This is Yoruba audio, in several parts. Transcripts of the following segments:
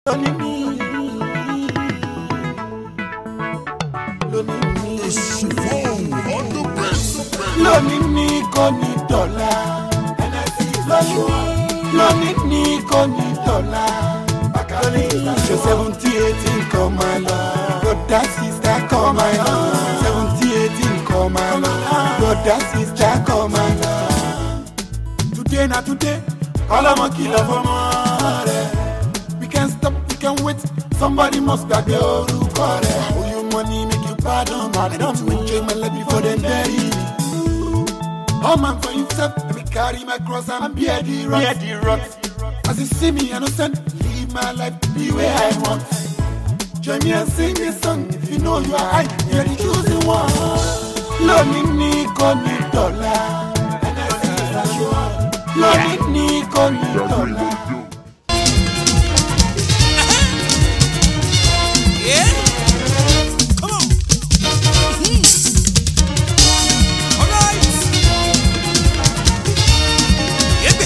lónìí mi lónìí mi lónìí mi kò ní dọ̀la lónìí mi kò ní dọ̀la ṣe seventy eighteen kọ́ máa lọ broda sista kọ́ máa lọ seventy eighteen kọ́ máa lọ broda sista kọ́ máa lọ. today na today ọlọmọ kìlọ̀ fọmọ rẹ̀ we can stop we can wait somebody must gbàgbé orúkọ rẹ̀ owe you money make you pardon I don enjoy my life before dem bury me. All man for himself, let me carry my cross and bear the rot. Bear the rot. As you see me innocent, live my life the way I want. Join me and sing this song if you know you are high, you're the chosen one. Lónìí ní kò ní dọ̀la. Lónìí ní kò ní dọ̀la. Yeah. Come on. Mhm. All right. Yegbe.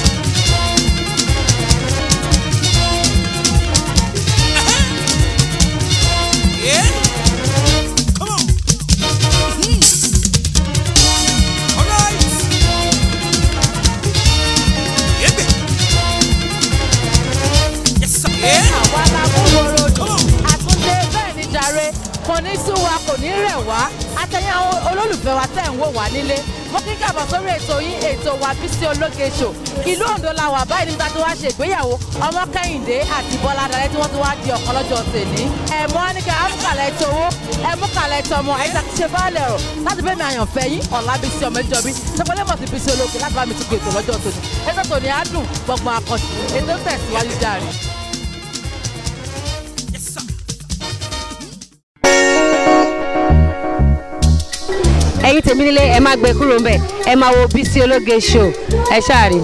Aha. Yeah. Come on. Mhm. All right. Yegbe. Yes, sir. Yeah. àwa la mú worodo Come on. àtúndé bẹ́ẹ̀ ni jàre kò ní sú wa kò ní rẹ̀ wá àtẹ̀yìn àwọn olólùfẹ́ wa tẹ̀ ń wò wá nílé mo kí kàbọ̀ sórí ètò yín ètò wa Bísí Ológe Show ìlú Oǹdó la wà báyìí nígbà tí wọ́n ṣe ìgbéyàwó ọmọ Kẹ́hìndé àti Bọ́lá Adalẹ́ tí wọ́n ti wá di ọ̀kan lọ́jọ́ tèmi ẹ̀mọ́ ní ká amúkàlẹ̀ ètò owó ẹ̀múkàlẹ̀ ètò ọmọ ẹ̀yìn tí ṣe báàlẹ̀ rọ̀ láti bẹ́ẹ̀ mi àyànfẹ́ yín Ọlábísí Ọmọjọ́bí sọpọlẹ́ mọ̀ sí Bísí Ológe láti bá mi tún ètò lọ́jọ́ tòní ètò tòní á dùn gbọ̀ngbọ̀n àkànṣe ètò tẹ̀síwájú járe. Yes, sir. ẹ̀yin tèmi nílé ẹ má gbé kúrò ńbẹ̀ ẹ máa wo Bísí Ológe Show ẹ ṣáà rí.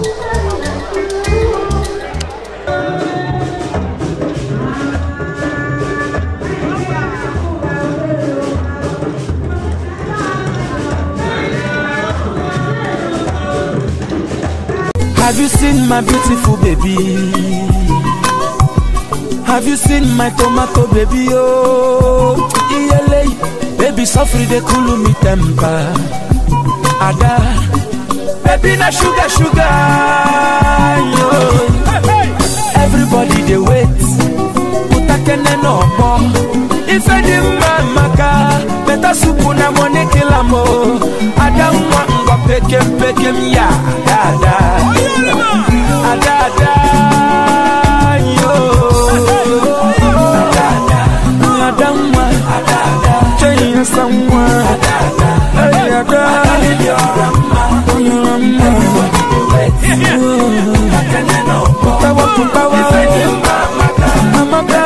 Have you seen my beautiful baby? Have you seen my tomato baby? Oh, iyele, baby suffer dey cool me temper. Ada, baby na sugar sugar. Yo. Everybody dey wait, utakene no more. Ife di mma maka, better soup na money kill am o. Ada nwa ngwa pekem pekem ya, ada ada. Ada ada yo. Ada ada. Ada nwa. Ada ada. Chenya sanwa. Ada ada. Hey ada. Ada Oyora mma. Putawa putawa. Amaka.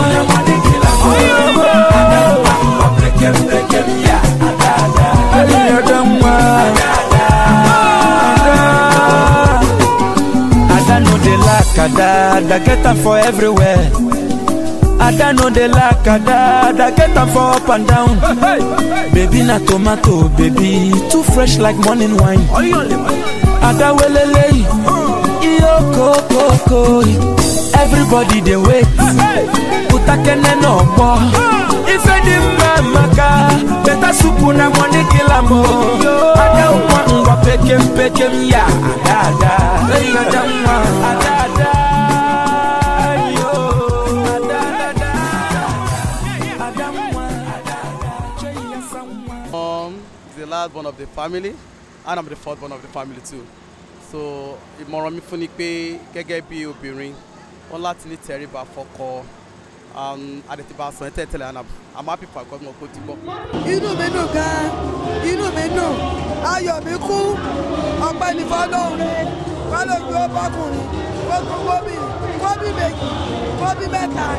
Hey ada nwa. Ada. Ada no dey lack ada, ada get am for everywhere. Ada no dey lack ada, ada get am for up and down. Baby na tomato, baby too fresh like morning wine. Ada welele, iyo kokoko. Everybody dey wait, utakene no gbọ́. Ife di mma maka, better soup na money kill am o. Ada nwa ngwa pekem pekem ya, ada ada. Hey, ada nwa, ada ada. Yo, ada ada. Ada nwa, ada ada. Chenya sanwa. Um, is the last born of the family and I'm the fourth born of the family too. So ìmọ̀ràn mi fún ni pé gẹ́gẹ́ bí obìnrin wọ́n láti ní tẹríba fọ́kọ adẹ̀tìbá sàn ẹ́ tẹ̀tẹ̀lẹ̀ and I'm- I'm happy for àgọ́gbọ̀n kó ti gbọ́. inú mi dùn gan inú mi dùn ayọ̀ mi kú ọpẹ́ ní fọlọ́run fọlọ́run ó bọ́kùnrin ó tún kóbì kóbì méjì kóbì mẹ́ta.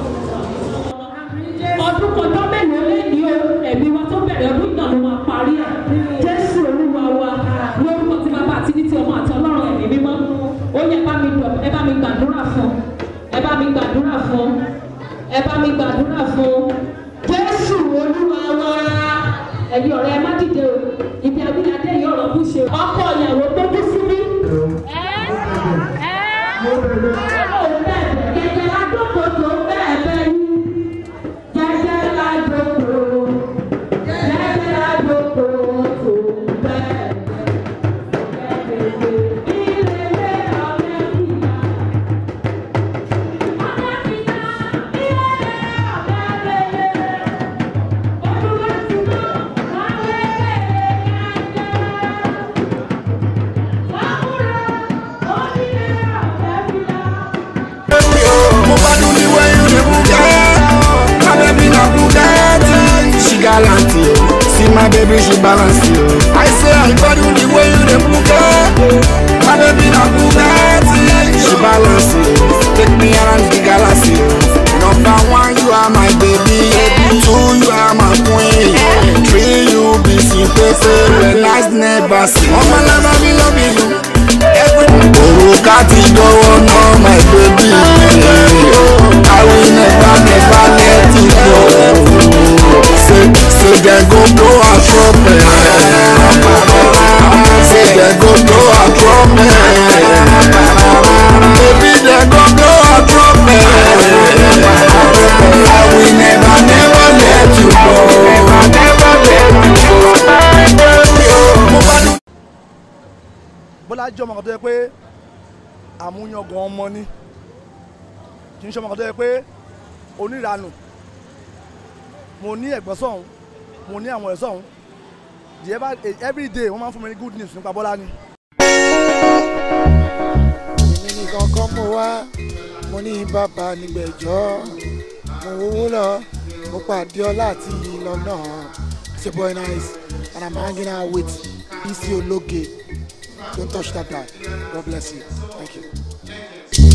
ọdún kọjá mélòó lẹ́ni o ẹ̀mí wa tó bẹ̀rẹ̀ ọdún náà ló máa parí ẹ̀ jésù olúwa wa lórúkọ tí bàbá àti ní ti ọmọ àti ọlọ́run ẹ̀mí mímọ́ ó yẹ bá mi dọ̀ ẹ bá mi gbàdúrà fún ẹ bá mi gbàdúrà fún ẹ bá mi gbàdúrà fún jésù olúwa wa ẹ̀yin ọ̀rẹ́ ẹ má dìde o ibi abúlé yìí ọ̀rọ̀ bú ṣe ọkọ ìyàwó tó kú sí mi. ẹ ẹ ọlọ́run bẹ́ẹ̀ gẹ́gẹ́ adókòtò she balance you. I say I got you the way you dey move it. My baby na Bugatti. She balance you. Take me around the galaxy. Number one, you are my baby. Two, you are my queen. Three, you be simple. When last never see. Oh my love, I be loving you. Òrùka ti dọ́wọ́ náà my baby. I will never never let you go. Say say dem go blow our trumpet. Say dem go blow our trumpet. Baby dem go blow our trumpet. I will never never let you go. Never never let you go. bọ́lá jẹ́ ọmọ kan tó yẹ pé àmúyangàn ọmọ ni kì í ṣe ọmọ kan tó yẹ pé oníranù mo ní ẹ̀gbọ́n sọ̀hún mo ní àwọn ẹ̀ sọ̀hún the ever every day wọ́n máa ń fún mi ní good news nípa bọ́lá ni. èmi nìkan kọ́ mo wá mo ní bàbá nígbẹ̀jọ́ mo wówó lọ mo pàdé ọlá àti lọ́nà it's your boy nice and i'm hanging out with isi ologe don't touch that guy god bless you thank you.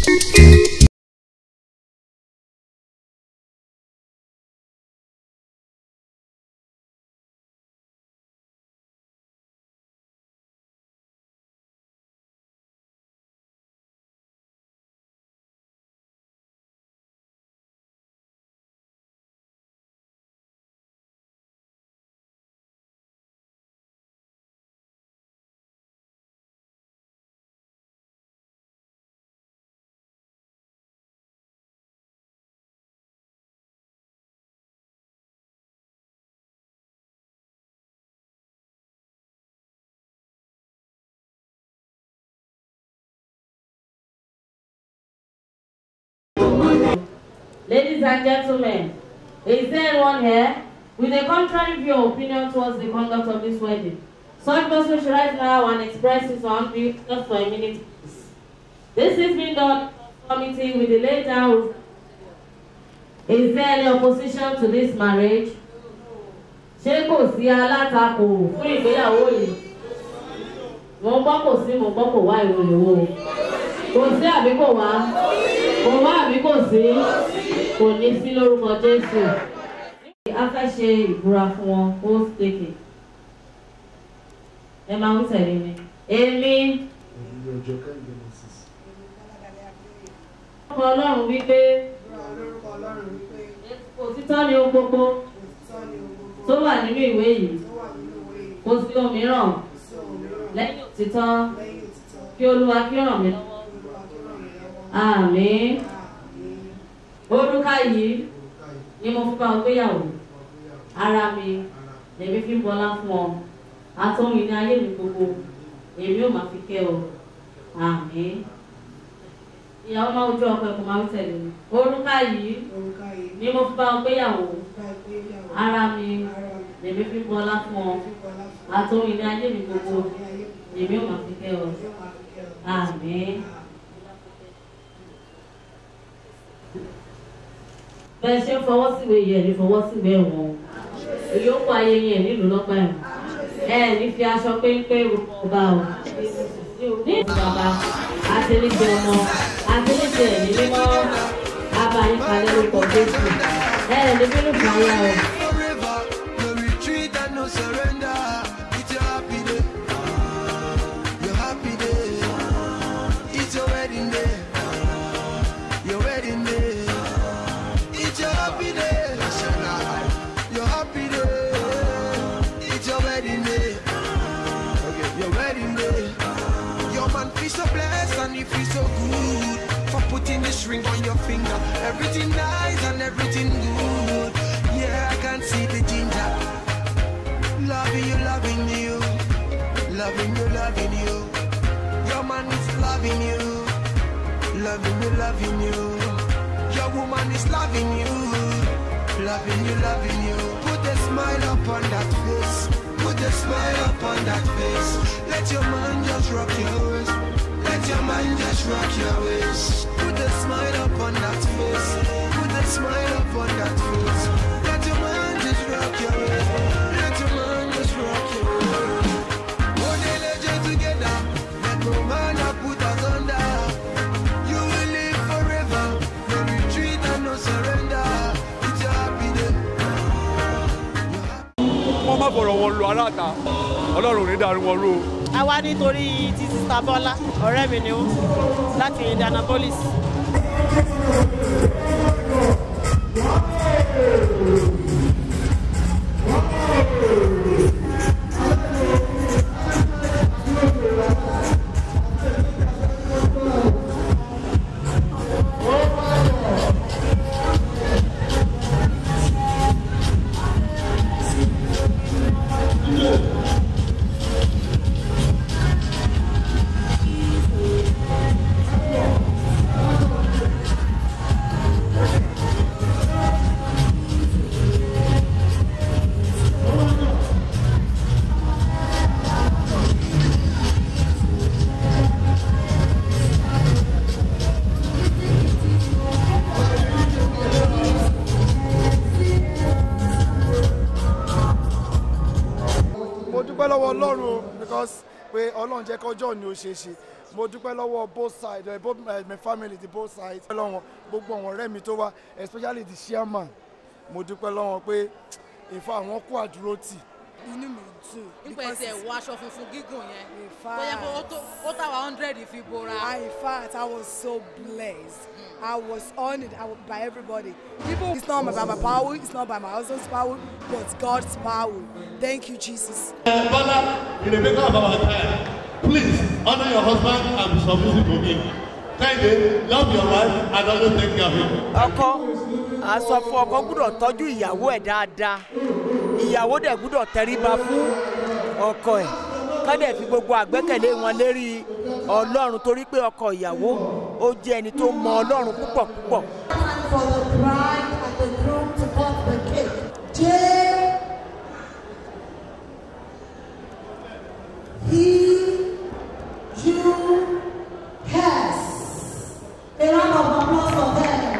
Ladies and gentlemen, is there anyone here with a contrary view or opinion towards the conduct of this wedding? Such person should rise now and express his own view just for a minute. please. This is being done in conformity with the laid down rule. Is there any opposition to this marriage? Ṣé kò sí alátakò fún ìgbéyàwó yìí? Mo ń gbọ́ kò sí, mo ń gbọ́ kò wá ìròyìn wo. Kò sí àbí kò wá? Kò wá àbí kò sí? Kò ní sí lórúkọ Jésù. A fẹ́ ṣe ìbúra fún wọn, ó tètè. Ẹ máa ń tẹ̀lé mi. Èmi. Ọkọ Ọlọ́run wípé òtítọ́ ni ohun gbogbo tó wà nínú ìwé yìí. Kò sí òmíràn lẹ́yìn òtítọ́ kí Olúwa kí ó ràn mí lọ́wọ́. Àmín. Orúkà yìí ni mo fi bá ọ gbéyàwó. Ara mi lèmi fi ń bọlá fún ọ. Àtọ́hún ní ayé mi gbogbo. Èmi ò máa fi kẹ́ ọ. Àmín. Ìyàwó máa ojú ọkọ ẹ̀kọ́ máa ń tẹ̀lé mi. Orúkà yìí ni mo fi bá ọ gbéyàwó. Ara mi lèmi fi ń bọlá fún ọ. Àtọ́hún ní ayé mi gbogbo. Èmi ò máa fi kẹ́ ọ. Àmín. bẹ́ẹ̀ ṣe ń fọwọ́ síwèé yẹn ní fọwọ́ síwèé ẹ̀wọ̀n ìyókù ayé yẹn nílùú lọ́gbà ẹ̀wọ̀n ẹ ní fi aṣọ péńpé rúkọ ọba o ní ìbàbà àtẹlẹsẹ ọmọ àtẹlẹsẹ ẹ̀mí mímọ́ abayín kalẹ̀ lórúkọ jésù ẹ ní bínú fún ayé o. No retreat and no surrender. It's your happy day. Your happy day. It's your wedding day. Your wedding day. It's your happy day. Your happy day. It's your wedding day. Okay, your wedding day. Your man feel so blessed and he feel so good for putting this ring on your finger. Everything nice and everything good. Yeah, I can see the ginger. Loving you, loving you. Loving you, loving you. Your man is loving you. Loving you, loving you. Your woman is loving you. Loving you, loving you. Put a smile up on that face. Put a smile up on that face. Let your man just rock your waist. Let your man just rock your waist. Put a smile up on that face. Put a smile up on that face. Let your man just rock your waist. Let your man just má fọ̀rọ̀ wọn lu aráàta ọlọ́run ò ní dàrú wọn rú o. a wá nítorí ti sista bọ́lá ọ̀rẹ́ mi ni ó láti indianapolis. mo dúpẹ́ lọ́wọ́ ọlọ́run o because pé ọlọ́run jẹ́ kọjọ́ ni ó ṣe é ṣe mo dúpẹ́ lọ́wọ́ both sides uh, both uh, my family the both sides lọ́wọ́ gbogbo àwọn ọ̀rẹ́ mi tó wá especially the chairman mo dúpẹ́ lọ́wọ́ pé ìfọ àwọn kó àdúró tì. inú mi dùn. nípa ẹsẹ̀ wọ aṣọ funfun gígùn yẹn fact. bóyá pé ó tó ó táwa hundred fi bora. I, in fact, I was so blessed. I was honored I was, by everybody. Even it's not by my power, it's not by my husband's power, but God's power. Thank you, Jesus. Father, in the maker of our time, please honor your husband and be submissive to him. Kindly love your wife and always take care of him. ọkọ àsọ fún ọkọ gbúdọ̀ tọ́jú ìyàwó ẹ̀ dáadáa ìyàwó dẹ̀ gbúdọ̀ tẹríba fún ọkọ ẹ̀ kọ́dẹ̀ fi gbogbo àgbẹ́kẹ̀lé wọn lérí ọlọ́run torí pé ọkọ ìyàwó ó jẹ́ ẹni tó mọ ọlọ́run púpọ̀ púpọ̀. for the bride and the groom to cut the cake. J. He. You. Hess. A round of applause for them.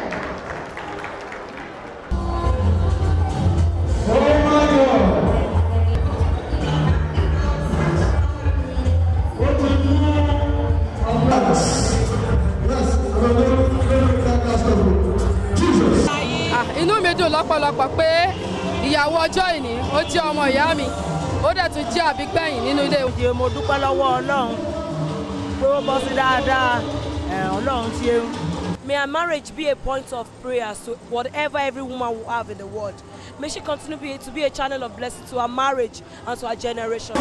Ah, inú mi dùn lọ́pọ̀lọpọ̀ pé ìyàwó ọjọ́ ìní ó jẹ́ ọmọ ìyá mi ó dẹ̀ tún jẹ́ àbígbẹ̀yìn nínú ilé. ìdí mo dúpẹ́ lọ́wọ́ ọlọ́run pé ó bọ́ sí dáadáa ẹ̀, ọlọ́run ti ẹrú. May our marriage be a point of prayer to whatever every woman will have in the world. May she continue be, to be a channel of blessing to our marriage and to our generation.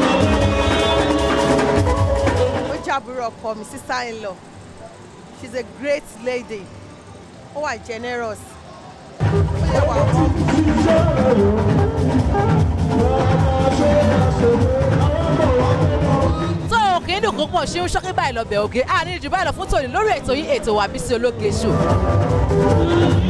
ó jẹ́ àbúrò ọkọ mi sister in law she's a great lady ó wà generous ó yẹ wà humble. tó o kì í dùn púpọ̀ ṣé ó ṣọ́kí báyìí lọ bẹ̀ ògè àní jù báyìí lọ fún tòní lórí ètò yín ètò wa Bísí Ológe Show.